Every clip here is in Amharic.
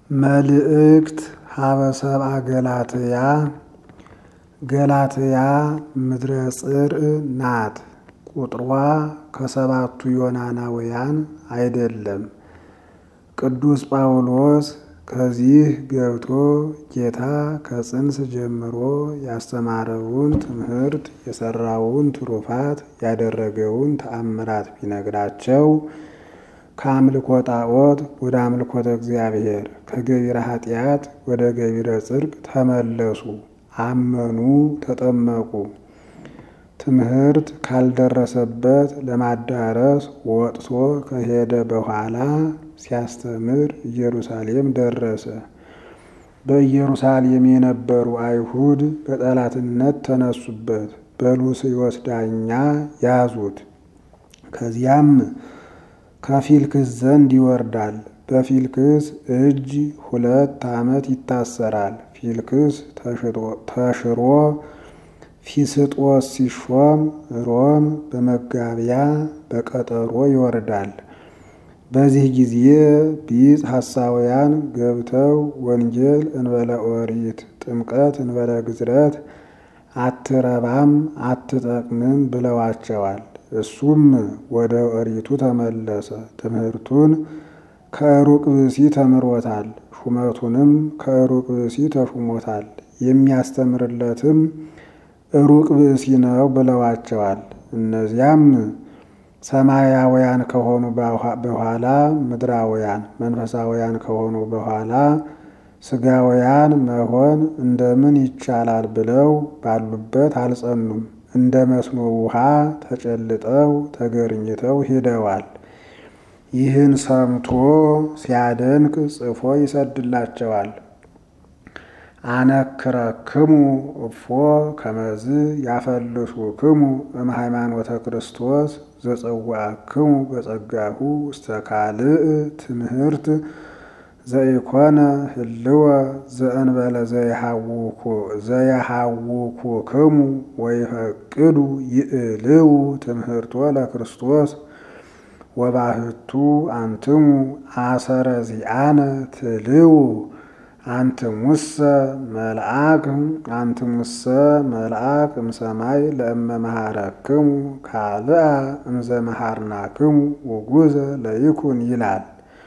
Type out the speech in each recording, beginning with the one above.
መልእክት ሀበ ሰብአ ገላትያ ገላትያ ምድረ ጽርዕ ናት። ቁጥሯ ከሰባቱ ዮናናውያን አይደለም። ቅዱስ ጳውሎስ ከዚህ ገብቶ ጌታ ከጽንስ ጀምሮ ያስተማረውን ትምህርት የሰራውን ትሩፋት ያደረገውን ተአምራት ቢነግራቸው ከአምልኮ ጣዖት ወደ አምልኮተ እግዚአብሔር ከገቢረ ኃጢአት ወደ ገቢረ ጽድቅ ተመለሱ፣ አመኑ፣ ተጠመቁ። ትምህርት ካልደረሰበት ለማዳረስ ወጥቶ ከሄደ በኋላ ሲያስተምር ኢየሩሳሌም ደረሰ። በኢየሩሳሌም የነበሩ አይሁድ በጠላትነት ተነሱበት፣ በሉስዮስ ዳኛ ያዙት። ከዚያም ከፊልክስ ዘንድ ይወርዳል። በፊልክስ እጅ ሁለት ዓመት ይታሰራል። ፊልክስ ተሽሮ ፊስጦስ ሲሾም ሮም በመጋቢያ በቀጠሮ ይወርዳል። በዚህ ጊዜ ቢጽ ሐሳውያን ገብተው ወንጌል እንበለ ኦሪት፣ ጥምቀት እንበለ ግዝረት አትረባም አትጠቅምም ብለዋቸዋል። እሱም ወደ ኦሪቱ ተመለሰ። ትምህርቱን ከሩቅ ብእሲ ተምሮታል። ሹመቱንም ከሩቅ ብእሲ ተሹሞታል። የሚያስተምርለትም ሩቅ ብእሲ ነው ብለዋቸዋል። እነዚያም ሰማያውያን ከሆኑ በኋላ ምድራውያን፣ መንፈሳውያን ከሆኑ በኋላ ስጋውያን መሆን እንደምን ይቻላል ብለው ባሉበት አልጸኑም። እንደ መስኖ ውሃ ተጨልጠው ተገርኝተው ሂደዋል። ይህን ሰምቶ ሲያደንቅ ጽፎ ይሰድላቸዋል። አነክረክሙ እፎ ከመዝ ያፈልሱክሙ እም ሃይማኖተ ክርስቶስ ዘጸዋዕክሙ በጸጋሁ ውስተ ካልእ ትምህርት ዘኢኮነ ህልወ ዘእንበለ ዘየሃውኩክሙ ወይፈቅዱ ይእልው ትምህርቶ ለክርስቶስ ወባህቱ አንትሙ አሰረ ዚአነ ትልው አንትሙሰ መልአክ አንትሙሰ መልአክ እምሰማይ ለእመ መሃረክሙ ካልአ እምዘ መሃርናክሙ ውጉዘ ለይኩን ይላል።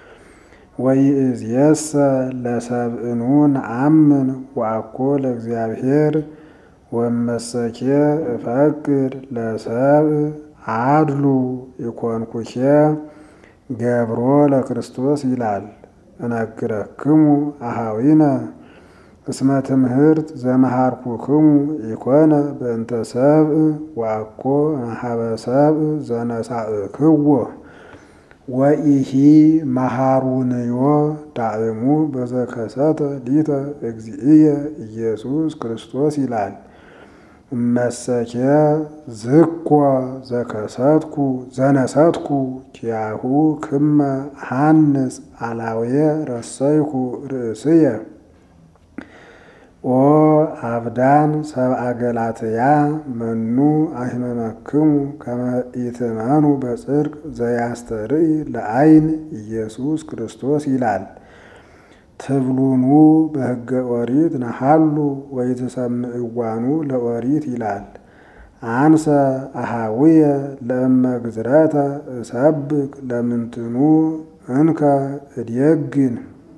ወይእዜሰ ለሰብእኑ ነአምን ወአኮ ለእግዚአብሔር ወመሰኬ እፈቅድ ለሰብእ አድሉ ኢኮንኩኬ ገብሮ ለክርስቶስ ይላል። እነግረክሙ አሃዊነ እስመ ትምህርት ዘመሃርኩክሙ ኢኮነ በእንተ ሰብእ ወአኮ ማሃበ ሰብእ ዘነሳእክዎ ወኢሂ መሃሩንዮ ዳእሙ በዘከሰተ ሊተ እግዚእየ ኢየሱስ ክርስቶስ ይላል። እመሰኬ ዝኮ ዘከሰትኩ ዘነሰትኩ ኪያሁ ክመ ሃንጽ አላውየ ረሰይኩ ርእስየ ኦ አብዳን ሰብአ ገላትያ መኑ አሂመመክሙ ከመ ኢትመኑ በጽድቅ ዘያስተርኢ ለአይን ኢየሱስ ክርስቶስ ይላል። ትብሉኑ በሕገ ኦሪት ነሃሉ ወይትሰምዕዋኑ ለኦሪት ይላል። አንሰ አሃውየ ለእመ ግዝረተ እሰብክ ለምንትኑ እንከ እድየግን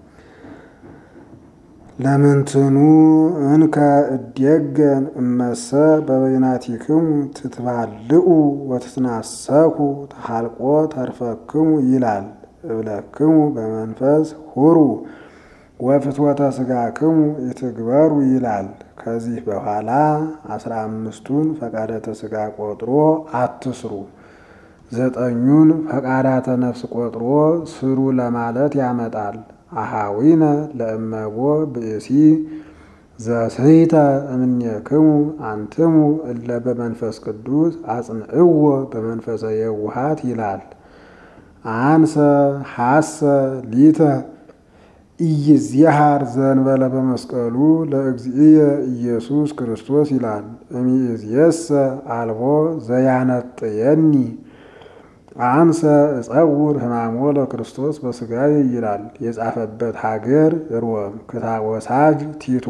ለምንትኑ እንከ እድየገን እመሰ በበይናቲክሙ ትትባልኡ ወትትናሰኩ ተሃልቆ ተርፈክሙ ይላል። እብለክሙ በመንፈስ ሁሩ ወፍትወተ ስጋክሙ ይትግበሩ ይላል። ከዚህ በኋላ አስራ አምስቱን ፈቃዳተ ስጋ ቆጥሮ አትስሩ፣ ዘጠኙን ፈቃዳተ ነፍስ ቆጥሮ ስሩ ለማለት ያመጣል። አሃዊነ ለእመቦ ብእሲ ዘስሕተ እምኔክሙ አንትሙ እለ በመንፈስ ቅዱስ አጽንዕዎ በመንፈሰ የውሃት ይላል። አንሰ ሐሰ ሊተ ኢይዝየሃር ዘእንበለ በመስቀሉ ለእግዚእየ ኢየሱስ ክርስቶስ ይላል። እምይእዜሰ አልቦ ዘያነጥየኒ አንሰ እጸውር ሕማሞ ለክርስቶስ በሥጋዬ ይላል። የጻፈበት ሀገር ሮም። ክታብ ወሳጅ ቲቶ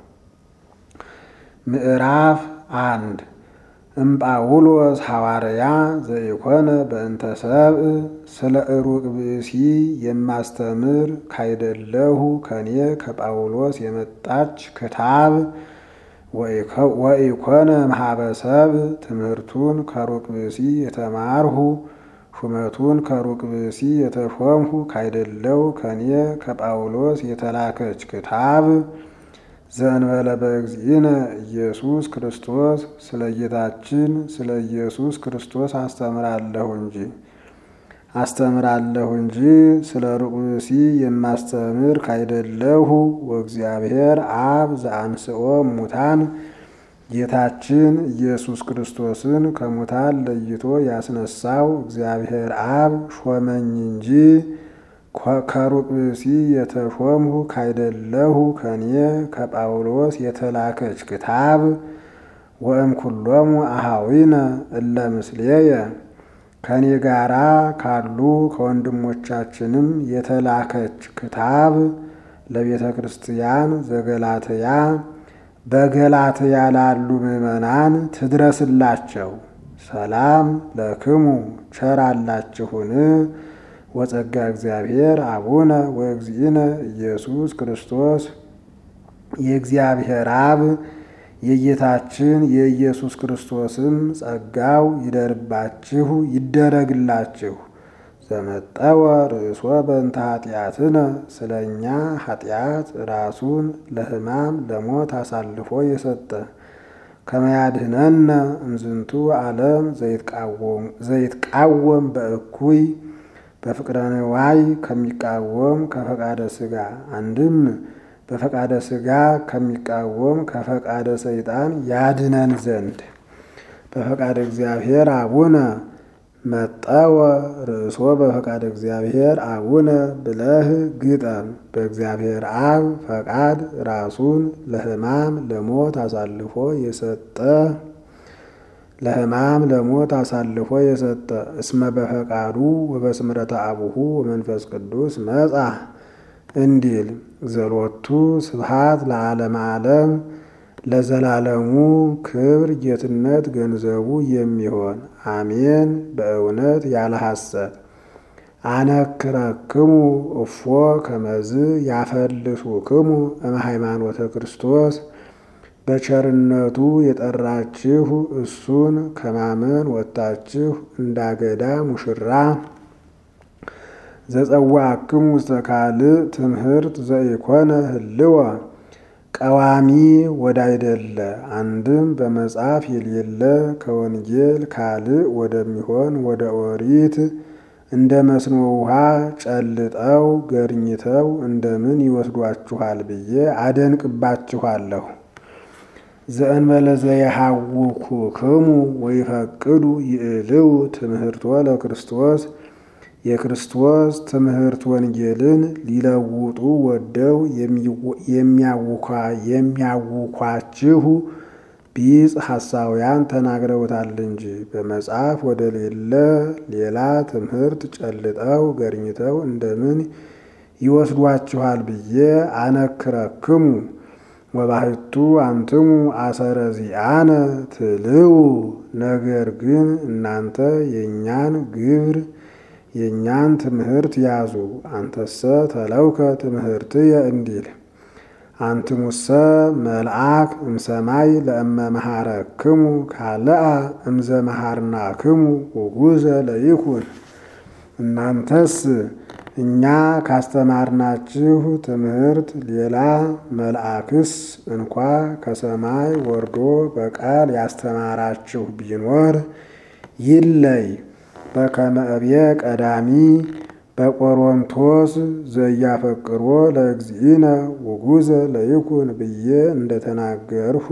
ምዕራፍ አንድ እምጳውሎስ ሐዋርያ ዘኢኮነ በእንተ ሰብእ ስለ እሩቅ ብእሲ የማስተምር ካይደለሁ ከኔ ከጳውሎስ የመጣች ክታብ ወኢኮነ ማህበሰብ ትምህርቱን ከሩቅ ብእሲ የተማርሁ ሹመቱን ከሩቅ ብእሲ የተሾምሁ ካይደለው ከኔ ከጳውሎስ የተላከች ክታብ ዘእንበለ በእግዚእነ ኢየሱስ ክርስቶስ ስለ ጌታችን ስለ ኢየሱስ ክርስቶስ አስተምራለሁ እንጂ አስተምራለሁ እንጂ ስለ ሩቅ ብእሲ የማስተምር ካይደለሁ። ወእግዚአብሔር አብ ዘአንስኦ ሙታን ጌታችን ኢየሱስ ክርስቶስን ከሙታን ለይቶ ያስነሳው እግዚአብሔር አብ ሾመኝ እንጂ ከሩቅ ብእሲ የተሾምሁ ካይደለሁ ከኔ ከጳውሎስ የተላከች ክታብ ወእም ኩሎሙ አሃዊነ እለ ምስሌየ ከኔ ጋራ ካሉ ከወንድሞቻችንም የተላከች ክታብ ለቤተ ክርስቲያን ዘገላትያ በገላትያ ላሉ ምዕመናን ትድረስላቸው። ሰላም ለክሙ ቸር አላችሁን ወጸጋ እግዚአብሔር አቡነ ወእግዚእነ ኢየሱስ ክርስቶስ የእግዚአብሔር አብ የጌታችን የኢየሱስ ክርስቶስም ጸጋው ይደርባችሁ ይደረግላችሁ። ዘመጠወ ርእሶ በእንተ ኃጢአትነ ስለ እኛ ኃጢአት ራሱን ለሕማም ለሞት አሳልፎ የሰጠ ከመያድህነነ እምዝንቱ ዓለም ዘይትቃወም በእኩይ በፍቅረ ንዋይ ከሚቃወም ከፈቃደ ሥጋ አንድም በፈቃደ ሥጋ ከሚቃወም ከፈቃደ ሰይጣን ያድነን ዘንድ በፈቃደ እግዚአብሔር አቡነ መጠወ ርእሶ በፈቃደ እግዚአብሔር አቡነ ብለህ ግጠም። በእግዚአብሔር አብ ፈቃድ ራሱን ለሕማም ለሞት አሳልፎ የሰጠ ለሕማም ለሞት አሳልፎ የሰጠ እስመ በፈቃዱ ወበስምረተ አቡሁ ወመንፈስ ቅዱስ መጻ እንዲል ዘሎቱ ስብሃት ለዓለም ዓለም ለዘላለሙ ክብር ጌትነት ገንዘቡ የሚሆን አሜን። በእውነት ያለ ሐሰት አነክረክሙ እፎ ከመዝ ያፈልሱክሙ እምሃይማኖተ ክርስቶስ በቸርነቱ የጠራችሁ እሱን ከማመን ወጥታችሁ እንዳገዳ ሙሽራ ዘጸዋዕክሙ ውስተ ካልእ ትምህርት ዘኢኮነ ህልወ ቀዋሚ ወዳይደለ አንድም በመጽሐፍ የሌለ ከወንጌል ካልእ ወደሚሆን ወደ ኦሪት እንደ መስኖ ውሃ ጨልጠው ገርኝተው እንደምን ይወስዷችኋል ብዬ አደንቅባችኋለሁ። ዘእንበለ ዘየሐውኩክሙ ወይፈቅዱ ይእልው ትምህርቶ ለክርስቶስ የክርስቶስ ትምህርት ወንጌልን ሊለውጡ ወደው የሚያውኳችሁ ቢጽ ሐሳውያን ተናግረውታል እንጂ በመጽሐፍ ወደ ሌለ ሌላ ትምህርት ጨልጠው ገርኝተው እንደምን ይወስዷችኋል ብዬ አነክረክሙ ወባሕቱ አንትሙ አሰረ ዚአነ ትልው ነገር ግን እናንተ የእኛን ግብር የእኛን ትምህርት ያዙ። አንተሰ ተለውከ ትምህርትየ እንዲል አንትሙሰ መልአክ እምሰማይ ለእመ መሃረክሙ ካልአ እምዘ መሃርናክሙ ውጉዘ ለይኩን እናንተስ እኛ ካስተማርናችሁ ትምህርት ሌላ መልአክስ እንኳ ከሰማይ ወርዶ በቃል ያስተማራችሁ ቢኖር ይለይ። በከመ እብየ ቀዳሚ በቆሮንቶስ ዘያፈቅሮ ለእግዚእነ ውጉዘ ለይኩን ብዬ እንደተናገርሁ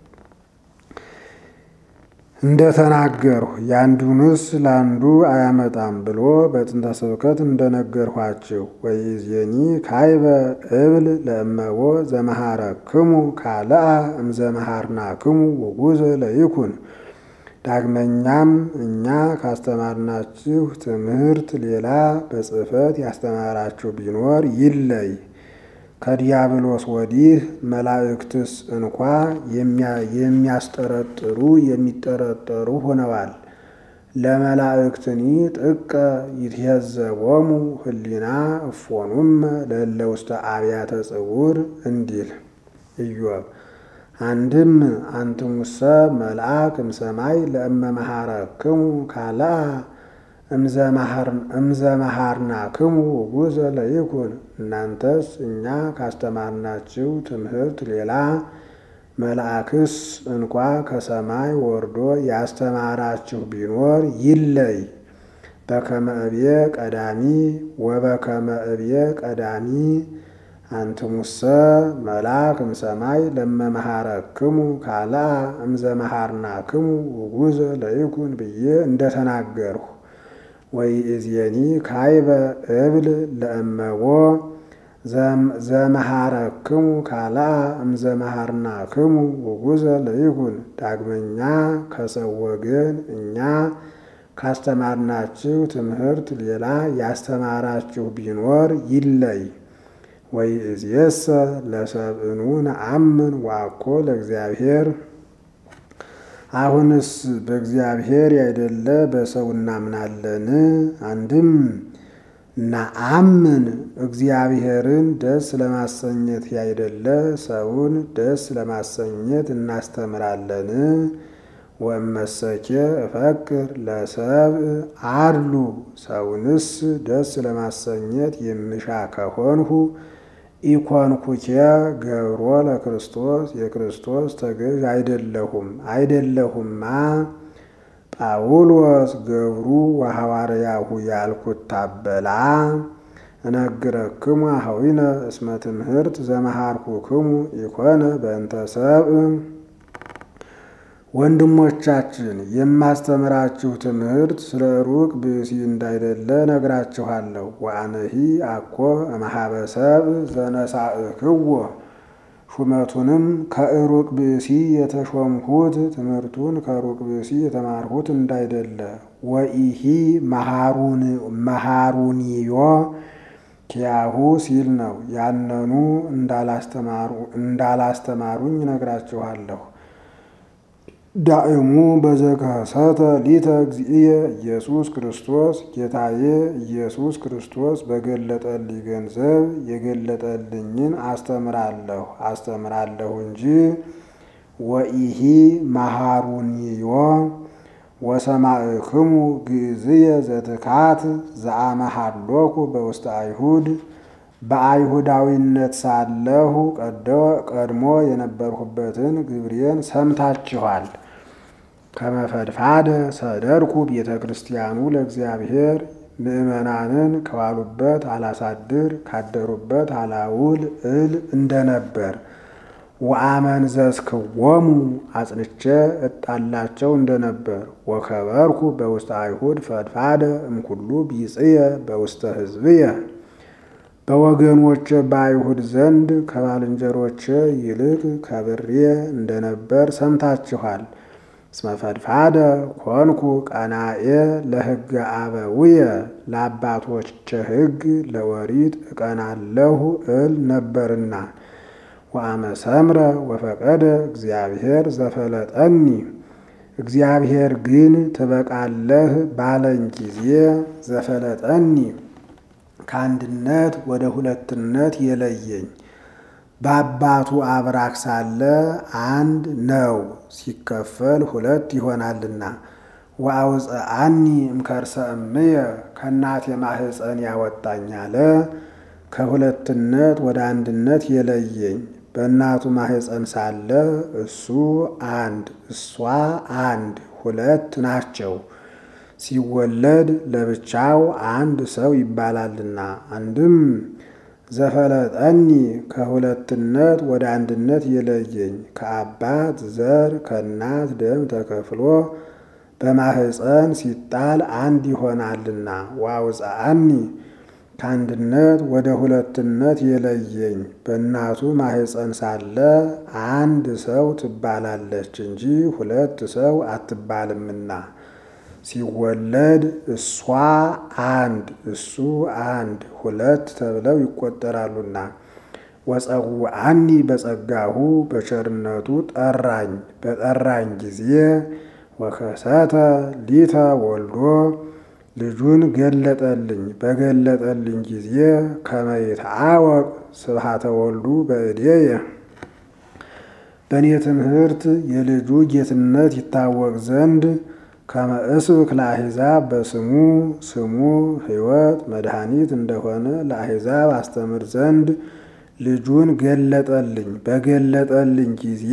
እንደተናገርሁ ያንዱንስ ለአንዱ አያመጣም ብሎ በጥንተ ስብከት እንደነገርኋችሁ ወይዜኒ ካይበ እብል ለእመቦ ዘመሃረክሙ ካልአ እምዘመሃርናክሙ ውጉዘ ለይኩን ዳግመኛም እኛ ካስተማርናችሁ ትምህርት ሌላ በጽሕፈት ያስተማራችሁ ቢኖር ይለይ። ከዲያብሎስ ወዲህ መላእክትስ እንኳ የሚያስጠረጥሩ የሚጠረጠሩ ሆነዋል። ለመላእክትኒ ጥቀ ይትሄዘቦሙ ህሊና እፎኑም ለእለ ውስተ አብያተ ጽውር እንዲል ኢዮብ። አንድም አንትሙሰ መልአክ እምሰማይ ለእመ መሃረክሙ ካልአ እምዘመሃርናክሙ ውጉዘ ለይኩን። እናንተስ እኛ ካስተማርናችሁ ትምህርት ሌላ መልአክስ እንኳ ከሰማይ ወርዶ ያስተማራችሁ ቢኖር ይለይ። በከመ እብየ ቀዳሚ ወበከመ እብየ ቀዳሚ አንትሙሰ መልአክ እምሰማይ ለመመሃረክሙ ካልአ እምዘመሃርናክሙ ውጉዘ ለይኩን ብዬ እንደተናገርሁ ወይእዜኒ ካይበ እብል ለእመቦ ዘመሃረክሙ ካልአ እምዘመሃርናክሙ ውጉዘ ለይኩን። ዳግመኛ ከሰው ወገን እኛ ካስተማርናችሁ ትምህርት ሌላ ያስተማራችሁ ቢኖር ይለይ። ወይእዜሰ ለሰብእኑ ነአምን ወአኮ ለእግዚአብሔር። አሁንስ በእግዚአብሔር ያይደለ በሰው እናምናለን። አንድም ነአምን እግዚአብሔርን ደስ ለማሰኘት ያይደለ ሰውን ደስ ለማሰኘት እናስተምራለን። ወእመሰኬ እፈቅር ለሰብእ አድሉ ሰውንስ ደስ ለማሰኘት የምሻ ከሆንሁ ኢኮንኩኬ ገብሮ ለክርስቶስ የክርስቶስ ተገዥ አይደለሁም አይደለሁማ ጳውሎስ ገብሩ ወሐዋርያሁ ያልኩት ታበላ እነግረክሙ አኀዊነ እስመ ትምህርት ዘመሃርኩክሙ ኢኮነ በእንተ ሰብእ ወንድሞቻችን የማስተምራችሁ ትምህርት ስለ ሩቅ ብእሲ እንዳይደለ ነግራችኋለሁ። ወአነሂ አኮ እምኀበሰብ ዘነሳእክዎ ሹመቱንም ከሩቅ ብእሲ የተሾምሁት ትምህርቱን ከሩቅ ብእሲ የተማርሁት እንዳይደለ። ወኢሂ መሃሩኒዮ ኪያሁ ሲል ነው። ያነኑ እንዳላስተማሩኝ ነግራችኋለሁ። ዳእሙ በዘከሰተ ሊተ እግዚእየ ኢየሱስ ክርስቶስ ጌታዬ ኢየሱስ ክርስቶስ በገለጠልኝ ገንዘብ የገለጠልኝን አስተምራለሁ አስተምራለሁ እንጂ ወኢሂ መሃሩኒዮ ወሰማዕክሙ ግእዝየ ዘትካት ዘአመሃሎኩ በውስተ አይሁድ በአይሁዳዊነት ሳለሁ ቀድሞ የነበርሁበትን ግብሬን ሰምታችኋል። ከመፈድፋደ ሰደርኩ ቤተ ክርስቲያኑ ለእግዚአብሔር ምእመናንን ከዋሉበት አላሳድር ካደሩበት አላውል እል እንደነበር ወአመንዘዝክዎሙ አጽንቼ እጣላቸው እንደነበር ወከበርኩ በውስተ አይሁድ ፈድፋደ እምኩሉ ቢጽየ በውስተ ሕዝብየ በወገኖቼ በአይሁድ ዘንድ ከባልንጀሮቼ ይልቅ ከብሬ እንደነበር ሰምታችኋል። እስመ ፈድፋደ ኮንኩ ቀናኤ ለሕገ አበውየ ለአባቶቼ ሕግ ለወሪት እቀናለሁ እል ነበርና ወአመሰምረ ወፈቀደ እግዚአብሔር ዘፈለጠኒ እግዚአብሔር ግን ትበቃለህ ባለኝ ጊዜ ዘፈለጠኒ ከአንድነት ወደ ሁለትነት የለየኝ በአባቱ አብራክ ሳለ አንድ ነው፣ ሲከፈል ሁለት ይሆናልና። ወአውፅአኒ እምከርሰ እምየ ከእናቴ ማህፀን ያወጣኝ አለ። ከሁለትነት ወደ አንድነት የለየኝ በእናቱ ማህፀን ሳለ እሱ አንድ እሷ አንድ ሁለት ናቸው። ሲወለድ ለብቻው አንድ ሰው ይባላልና። አንድም ዘፈለጠኒ ከሁለትነት ወደ አንድነት የለየኝ ከአባት ዘር ከእናት ደም ተከፍሎ በማህፀን ሲጣል አንድ ይሆናልና። ወአውፅአኒ ከአንድነት ወደ ሁለትነት የለየኝ በእናቱ ማህፀን ሳለ አንድ ሰው ትባላለች እንጂ ሁለት ሰው አትባልምና ሲወለድ እሷ አንድ እሱ አንድ ሁለት ተብለው ይቆጠራሉና ወጸውዐኒ በጸጋሁ በቸርነቱ ጠራኝ በጠራኝ ጊዜ ወከሰተ ሊተ ወልዶ ልጁን ገለጠልኝ በገለጠልኝ ጊዜ ከመ ይትዐወቅ ስብሐተ ወልዱ በእዴየ በእኔ ትምህርት የልጁ ጌትነት ይታወቅ ዘንድ ከመ እስብክ ለአሕዛብ በስሙ ስሙ ሕይወት መድኃኒት እንደሆነ ለአሕዛብ አስተምር ዘንድ ልጁን ገለጠልኝ በገለጠልኝ ጊዜ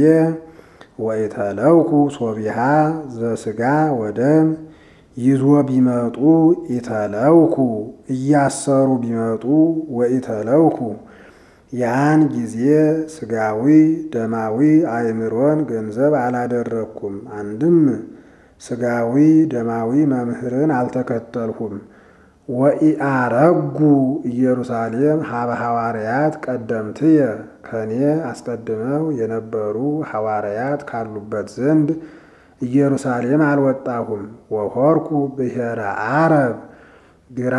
ወኢተለውኩ ሶቢሃ ዘሥጋ ወደም ይዞ ቢመጡ ኢተለውኩ እያሰሩ ቢመጡ ወኢተለውኩ ያን ጊዜ ሥጋዊ ደማዊ አእምሮን ገንዘብ አላደረግኩም። አንድም ሥጋዊ ደማዊ መምህርን አልተከተልሁም። ወኢአረጉ ኢየሩሳሌም ሀበ ሐዋርያት ቀደምትየ ከኔ አስቀድመው የነበሩ ሐዋርያት ካሉበት ዘንድ ኢየሩሳሌም አልወጣሁም። ወሆርኩ ብሔረ አረብ ግራ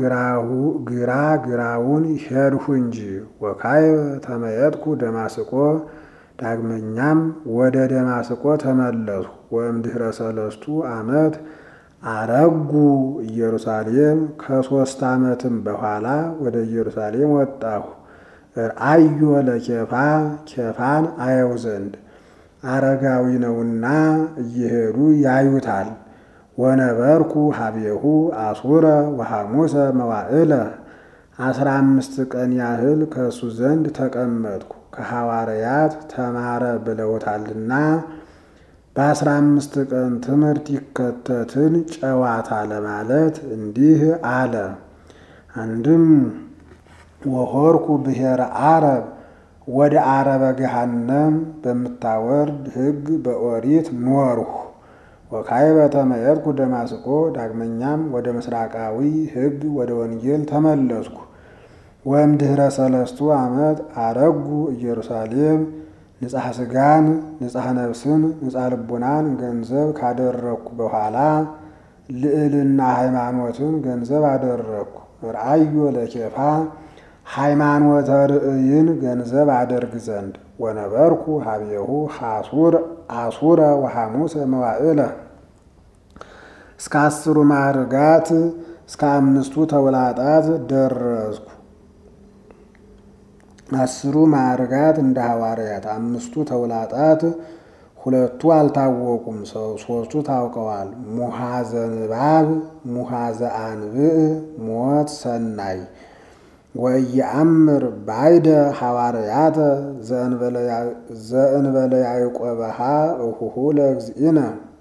ግራ ግራውን ሄድሁ እንጂ ወካዕበ ተመየጥኩ ደማስቆ ዳግመኛም ወደ ደማስቆ ተመለስሁ። ወእምድኅረ ሰለስቱ ዓመት አረጉ ኢየሩሳሌም ከሦስት ዓመትም በኋላ ወደ ኢየሩሳሌም ወጣሁ። ርአዮ ለኬፋ ኬፋን አየው ዘንድ አረጋዊ ነውና እየሄዱ ያዩታል። ወነበርኩ ሀቤሁ አሱረ ወሐሙሰ መዋዕለ አስራ አምስት ቀን ያህል ከእሱ ዘንድ ተቀመጥኩ። ከሐዋርያት ተማረ ብለውታልና በአስራ አምስት ቀን ትምህርት ይከተትን ጨዋታ ለማለት እንዲህ አለ። አንድም ወሆርኩ ብሔረ አረብ ወደ አረበ ገሃነም በምታወርድ ሕግ በኦሪት ኖርሁ። ወካዕበ ተመየጥኩ ደማስቆ ዳግመኛም ወደ ምስራቃዊ ሕግ ወደ ወንጌል ተመለስኩ። ወእምድኅረ ሰለስቱ ዓመት አረጉ ኢየሩሳሌም ንጻሐ ሥጋን ንጻሐ ነፍስን ንጻሐ ልቡናን ገንዘብ ካደረግኩ በኋላ ልዕልና ሃይማኖትን ገንዘብ አደረግኩ። ርአዮ ለኬፋ ሃይማኖተ ርእይን ገንዘብ አደርግ ዘንድ ወነበርኩ ሀቤሁ አሱረ ወሐሙሰ መዋዕለ እስከ አስሩ ማዕርጋት እስከ አምስቱ ተውላጣት ደረስኩ። አስሩ ማዕርጋት እንደ ሐዋርያት፣ አምስቱ ተውላጣት ሁለቱ አልታወቁም፣ ሶስቱ ታውቀዋል። ሙሃዘ ንባብ፣ ሙሃዘ አንብዕ፣ ሞት ሰናይ ወኢየአምር ባይደ ሐዋርያተ ዘእንበለ ያዕቆበሃ እሁሁ ለእግዚእነ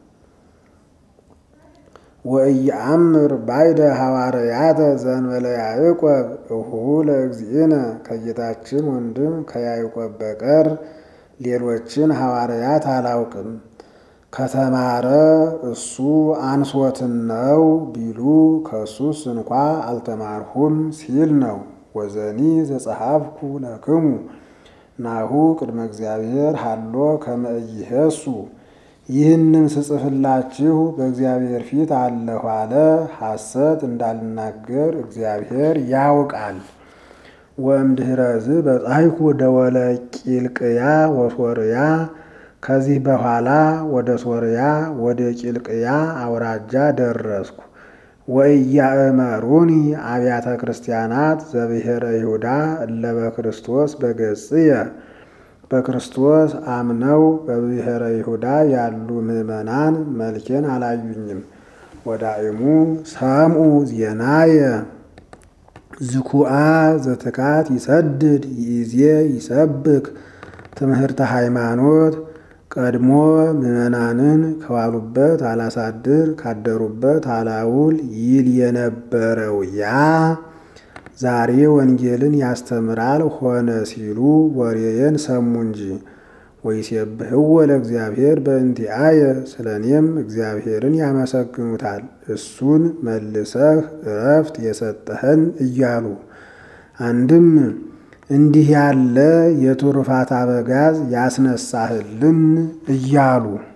ወኢየአምር ባይደ ሐዋርያተ ዘእንበለ ያዕቆብ እሁሁ ለእግዚእነ ከጌታችን ወንድም ከያዕቆብ በቀር ሌሎችን ሐዋርያት አላውቅም። ከተማረ እሱ አንሶትን ነው ቢሉ ከእሱስ እንኳ አልተማርሁም ሲል ነው። ወዘኒ ዘጸሐፍኩ ለክሙ ናሁ ቅድመ እግዚአብሔር ሃሎ ከመ ኢይሄሱ ይህንም ስጽፍላችሁ በእግዚአብሔር ፊት አለሁ አለ። ሐሰት እንዳልናገር እግዚአብሔር ያውቃል። ወእምድኅረዝ በጻሕኩ ደወለ ቂልቅያ ወሶርያ ከዚህ በኋላ ወደ ሶርያ ወደ ቂልቅያ አውራጃ ደረስኩ። ወኢያእመሩኒ አብያተ ክርስቲያናት ዘብሔረ ይሁዳ እለ በክርስቶስ በገጽየ በክርስቶስ አምነው በብሔረ ይሁዳ ያሉ ምዕመናን መልኬን አላዩኝም። ወዳእሙ ሰምኡ ዜናየ ዝኩአ ዘትካት ይሰድድ ይእዜ ይሰብክ ትምህርተ ሃይማኖት ቀድሞ ምዕመናንን ከዋሉበት አላሳድር ካደሩበት አላውል ይል የነበረው ያ ዛሬ ወንጌልን ያስተምራል ሆነ ሲሉ ወሬየን ሰሙ እንጂ። ወይሴብሕዎ ለእግዚአብሔር በእንቲአየ ስለ እኔም እግዚአብሔርን ያመሰግኑታል እሱን መልሰህ እረፍት የሰጠኸን እያሉ አንድም እንዲህ ያለ የትሩፋት አበጋዝ ያስነሳህልን እያሉ